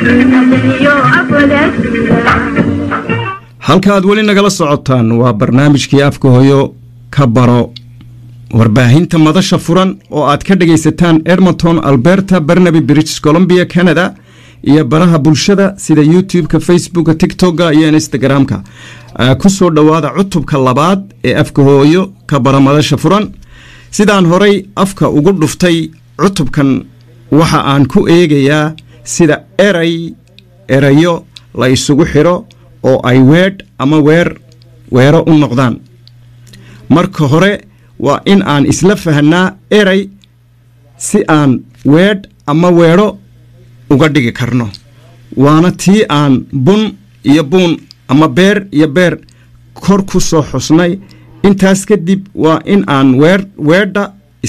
halka aad weli nagala socotaan waa barnaamijkii afka hooyo ka baro warbaahinta madasha furan oo aad ka dhagaysataan edmonton alberta barnaby british columbia canada iyo baraha bulshada sida youtube-ka facebooka tictokga iyo instagram-ka ku soo dhowaada cutubka labaad ee afka hooyo ka bara madasha furan sidaan horay afka ugu dhuftay cutubkan waxa aan ku eegayaa sida eray erayo la isugu xidho oo ay weedh ama weer weero u noqdaan marka hore waa in aan isla fahanaa eray si aan weedh ama weedho uga dhigi karno waana tii aan bun iyo buun ama beer iyo beer kor ku soo xusnay intaas kadib waa in aan weer weedha